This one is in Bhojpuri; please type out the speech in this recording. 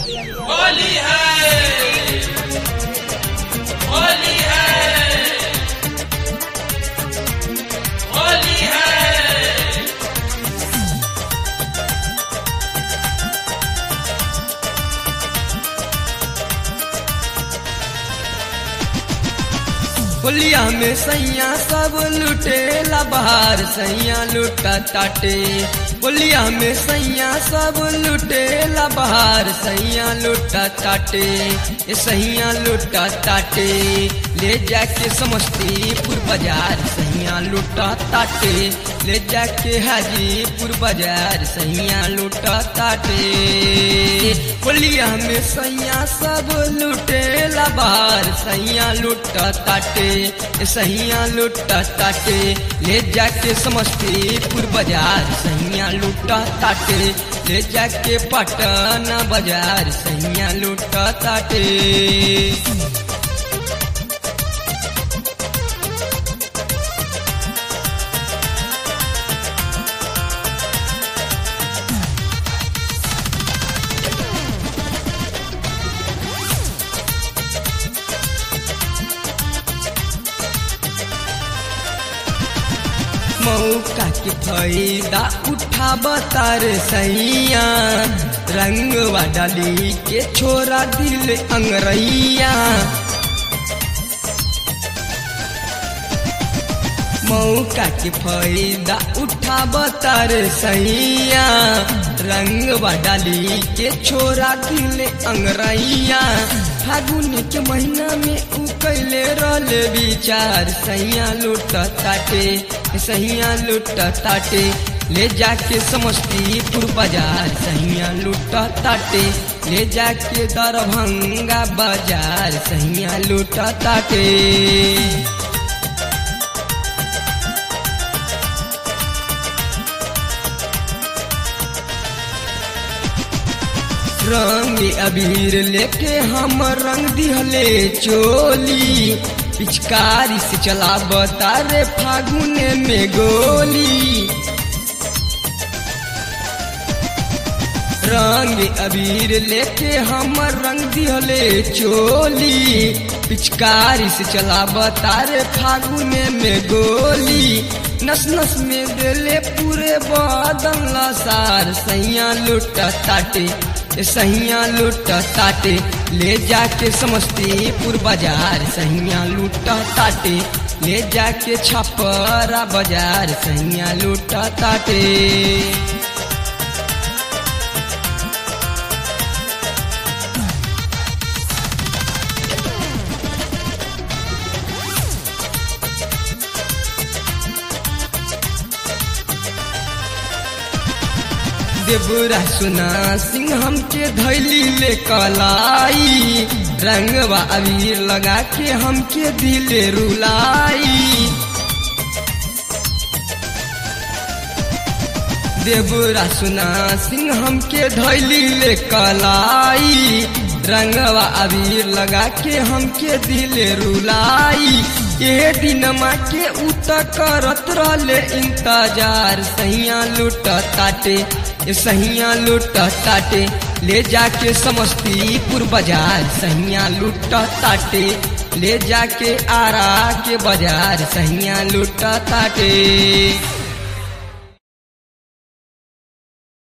होली है होली है होली है होलिया में सैया सब लुटेला बहार सैया लुटा ताटे होलिया में सैया सब लुटेला बहार सैया लुटा ताटे ये सैया लुटा ताटे ले जाके समस्तीपुर बाजार सैया लुटा ताटे ले जाके हाजीपुर बाजार सैया लुटा ताटे होलिया में सैया सब लुटेला बहार सैया लुटा ताटे सैया लुटा ताटे ले जाके समस्तीपुर बाजार सैया लुटा ताटे ले जाके पटना बाजार सैया लुटा ताटे मौका के फायदा उठा बतार सैया रंगवा डाली के छोरा दिल अंगरैया मौका के फायदा उठा बतार सैया रंगवा डाली के छोरा दिल अंगरैया फागुन के महीना में उ कैले रहले विचार सैया लुट ताटे सैया लुट ताटे ले जाके समस्तीपुर बाजार सैया लुट ताटे ले जाके दरभंगा बाजार सैया लुट ताटे रंग अबीर लेके हम रंग दिहले चोली पिचकारी से चला बतारे फागुन में गोली रंग अबीर लेके हम रंग दिहले चोली पिचकारी से चला बतारे फागुन में गोली नस नस में देले पूरे बादल सार सैया लुट ताटे सैया लुट ताटे ले जाके समस्तीपुर बाजार सैया लुट ताटे ले जाके छपरा बाजार सैया लुट ताटे देवरा सुना सिंह हमके धैली ले कलाई रंगवा अबीर लगा के हमके दिले रुलाई देवरा सुना सिंह हमके धैली ले कलाई रंगवा अबीर लगा के हमके दिले रुलाई ये दिन के उत करत रहले इंतजार सैया लुट ताटे सैया लुट ताटे ले जाके समस्तीपुर बाजार सैया लुट ताटे ले जाके आरा के बाजार सैया लुट ताटे